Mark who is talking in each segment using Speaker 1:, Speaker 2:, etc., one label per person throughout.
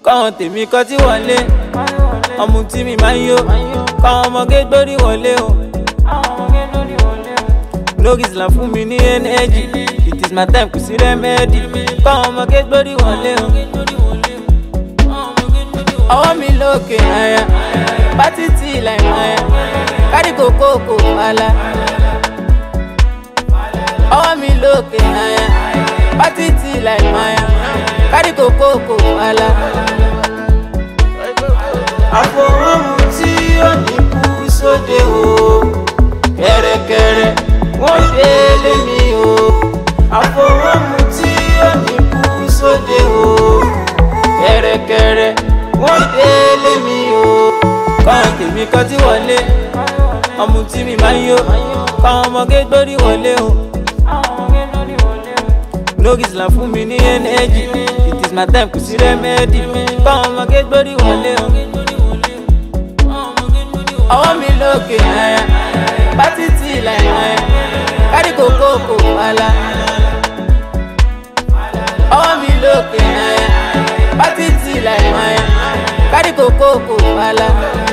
Speaker 1: káwọn tèmi kọ́ tí wọlé ọmọ tí mi máa ń yó káwọn ọmọge gbórí wọlé o. lórí islam fún mi ní ẹnẹ́jì it is my time kò sí rẹ́mẹ́dì káwọn ọmọge gbórí wọlé o. ọwọ́ mi lókè àyà pátí tí ìlà ìmọ̀ àyà kárí kòkó kò wàhálà. ọwọ́ mi lókè àyà pátí tí ìlà ìmọ̀ àyà kárí kòkó kò wàhálà. àfọwọ́mù tí ó ní kú sóde o kẹ̀rẹ̀kẹ̀rẹ̀ wọ́n délé mi o àfọwọ́mù tí ó ní kú sóde o kẹ̀rẹ̀kẹ̀rẹ̀ wọ́n délé mi o. káwọn tèmi kọ́ tí wọlé ọmọ tí mi máa ń yó káwọn ọmọge gbórí wọlé o. lórí islam fún mi ní ẹnẹ́jì it is my time kò sí rẹ́mẹ́dì káwọn ọmọge gbórí wọlé o. ọwọ́ mi lókè ẹ̀ pátí tí ìlà ìmọ̀ ẹ̀ kárí kòkó kò wàhálà. ọwọ́ mi lókè ẹ̀ pátí tí ìlà ìmọ̀ ẹ̀ kárí kòkó kò wàhálà.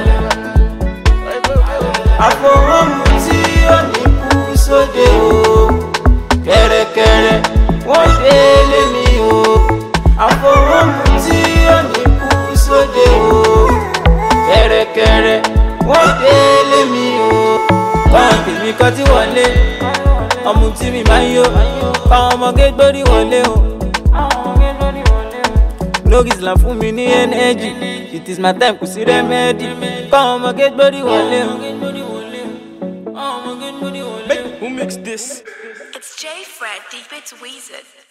Speaker 1: àfọwọ́mù tí ó ní kú sóde o kẹ̀rẹ̀kẹ̀rẹ̀ wọ́n délé mi o àfọwọ́mù tí ó ní kú sóde o kẹ̀rẹ̀kẹ̀rẹ̀ wọ́n délé mi o. káwọn tèmi kọ́ tí wọlé ọmọ tí mi máa ń yó káwọn ọmọge gbórí wọlé o. lórí islam fún mi ní ẹnẹ́jì it is my time kò sí rẹ́mẹ́dì káwọn ọmọge gbórí wọlé o.
Speaker 2: Who mixed this?
Speaker 3: It's J Fred, Deep It's Weezer.